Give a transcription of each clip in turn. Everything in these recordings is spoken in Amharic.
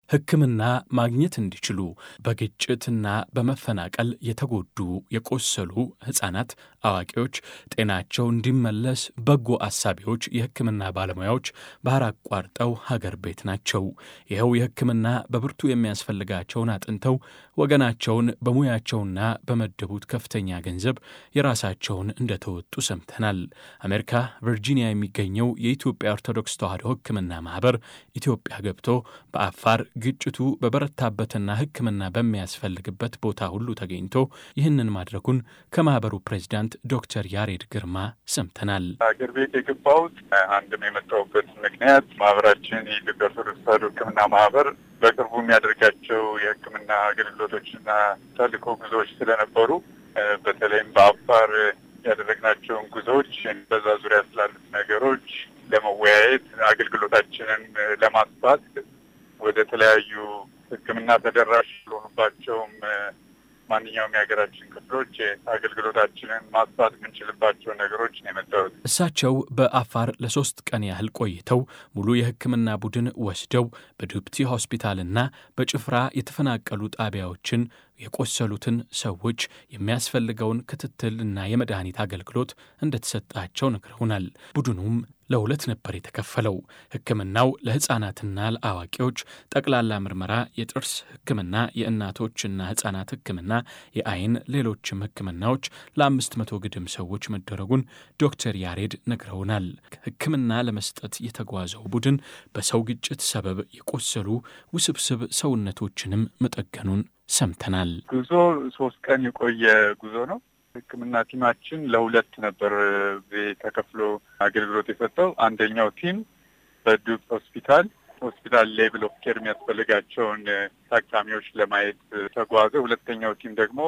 ሕክምና ማግኘት እንዲችሉ በግጭትና በመፈናቀል የተጎዱ የቆሰሉ ሕፃናት፣ አዋቂዎች ጤናቸው እንዲመለስ በጎ አሳቢዎች የሕክምና ባለሙያዎች ባህር አቋርጠው ሀገር ቤት ናቸው። ይኸው የሕክምና በብርቱ የሚያስፈልጋቸውን አጥንተው ወገናቸውን በሙያቸውና በመደቡት ከፍተኛ ገንዘብ የራሳቸውን እንደተወጡ ሰምተናል። አሜሪካ ቨርጂኒያ የሚገኘው የኢትዮጵያ ኦርቶዶክስ ተዋሕዶ ሕክምና ማኅበር ኢትዮጵያ ገብቶ በአፋር ግጭቱ በበረታበትና ሕክምና በሚያስፈልግበት ቦታ ሁሉ ተገኝቶ ይህንን ማድረጉን ከማኅበሩ ፕሬዚዳንት ዶክተር ያሬድ ግርማ ሰምተናል። ሀገር ቤት የገባሁት አንድም የመጣሁበት ምክንያት ማኅበራችን የኢትዮጵያ ኦርቶዶክስ ተዋሕዶ ሕክምና ማኅበር በቅርቡ የሚያደርጋቸው የሕክምና አገልግሎቶችና ተልእኮ ጉዞዎች ስለነበሩ በተለይም በአፋር ያደረግናቸውን ጉዞዎች በዛ ዙሪያ ስላሉት ነገሮች ለመወያየት አገልግሎታችንን ለማስፋት ወደ ተለያዩ ሕክምና ተደራሽ የሆኑባቸውም ማንኛውም የሀገራችን ክፍሎች አገልግሎታችንን ማስፋት የምንችልባቸው ነገሮች ነው የመጣሁት። እሳቸው በአፋር ለሶስት ቀን ያህል ቆይተው ሙሉ የሕክምና ቡድን ወስደው በዱብቲ ሆስፒታልና በጭፍራ የተፈናቀሉ ጣቢያዎችን የቆሰሉትን ሰዎች የሚያስፈልገውን ክትትልና የመድኃኒት አገልግሎት እንደተሰጣቸው ነግረውናል። ቡድኑም ለሁለት ነበር የተከፈለው። ሕክምናው ለሕፃናትና ለአዋቂዎች ጠቅላላ ምርመራ፣ የጥርስ ሕክምና፣ የእናቶችና ሕፃናት ሕክምና፣ የአይን፣ ሌሎችም ሕክምናዎች ለአምስት መቶ ግድም ሰዎች መደረጉን ዶክተር ያሬድ ነግረውናል። ሕክምና ለመስጠት የተጓዘው ቡድን በሰው ግጭት ሰበብ የቆሰሉ ውስብስብ ሰውነቶችንም መጠገኑን ሰምተናል። ጉዞ ሶስት ቀን የቆየ ጉዞ ነው። ሕክምና ቲማችን ለሁለት ነበር ተከፍሎ አገልግሎት የሰጠው። አንደኛው ቲም በዱብ ሆስፒታል ሆስፒታል ሌቭል ኦፍ ኬር የሚያስፈልጋቸውን ታካሚዎች ለማየት ተጓዘ። ሁለተኛው ቲም ደግሞ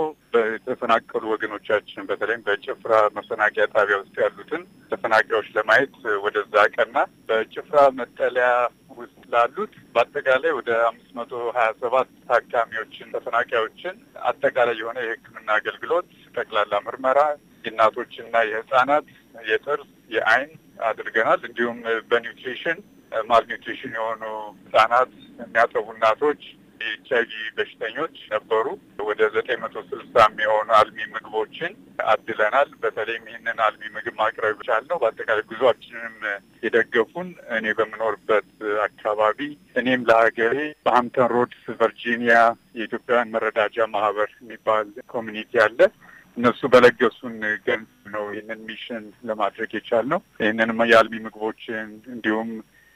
በተፈናቀሉ ወገኖቻችን በተለይም በጭፍራ መፈናቂያ ጣቢያ ውስጥ ያሉትን ተፈናቃዮች ለማየት ወደዛ ቀና። በጭፍራ መጠለያ ውስጥ ላሉት በአጠቃላይ ወደ አምስት መቶ ሀያ ሰባት ታካሚዎችን ተፈናቃዮችን አጠቃላይ የሆነ የሕክምና አገልግሎት ጠቅላላ ምርመራ፣ የእናቶችና የህጻናት የጥርስ፣ የአይን አድርገናል። እንዲሁም በኒውትሪሽን ማልኒውትሪሽን የሆኑ ህጻናት የሚያጠቡ እናቶች የኤች አይቪ በሽተኞች ነበሩ። ወደ ዘጠኝ መቶ ስልሳ የሚሆኑ አልሚ ምግቦችን አድለናል። በተለይም ይህንን አልሚ ምግብ ማቅረብ ቻልነው። በአጠቃላይ ጉዟችንም የደገፉን እኔ በምኖርበት አካባቢ እኔም ለሀገሬ በሀምተን ሮድስ ቨርጂኒያ የኢትዮጵያውያን መረዳጃ ማህበር የሚባል ኮሚኒቲ አለ። እነሱ በለገሱን ገንዘብ ነው ይህንን ሚሽን ለማድረግ የቻልነው። ይህንንም የአልሚ ምግቦችን እንዲሁም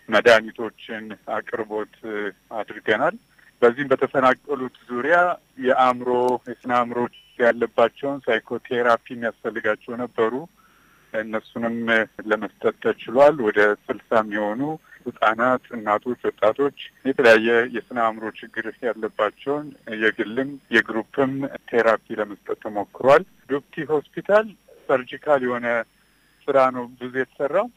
መድኃኒቶችን አቅርቦት አድርገናል። በዚህም በተፈናቀሉት ዙሪያ የአእምሮ የስነ አእምሮ ያለባቸውን ሳይኮቴራፒ የሚያስፈልጋቸው ነበሩ። እነሱንም ለመስጠት ተችሏል። ወደ ስልሳ የሚሆኑ ህጻናት፣ እናቶች፣ ወጣቶች የተለያየ የስነ አእምሮ ችግር ያለባቸውን የግልም የግሩፕም ቴራፒ ለመስጠት ተሞክሯል። ዱብቲ ሆስፒታል ሰርጂካል የሆነ ስራ ነው ብዙ የተሰራው።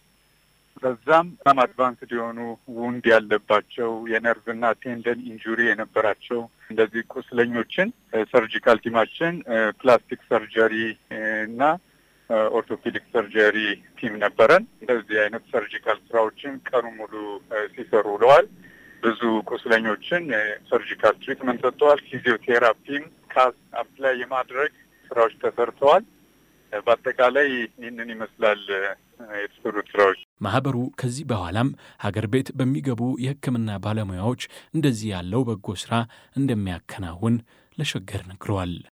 በዛም በጣም አድቫንስድ የሆኑ ውንድ ያለባቸው የነርቭና ቴንደን ኢንጁሪ የነበራቸው እንደዚህ ቁስለኞችን ሰርጂካል ቲማችን ፕላስቲክ ሰርጀሪ እና ኦርቶፔዲክ ሰርጀሪ ቲም ነበረን። እንደዚህ አይነት ሰርጂካል ስራዎችን ቀኑ ሙሉ ሲሰሩ ውለዋል። ብዙ ቁስለኞችን ሰርጂካል ትሪትመንት ሰጥተዋል። ፊዚዮቴራፒም ካስ አፕላይ የማድረግ ስራዎች ተሰርተዋል። በአጠቃላይ ይህንን ይመስላል የተሰሩት ስራዎች። ማህበሩ ከዚህ በኋላም ሀገር ቤት በሚገቡ የሕክምና ባለሙያዎች እንደዚህ ያለው በጎ ስራ እንደሚያከናውን ለሸገር ነግረዋል።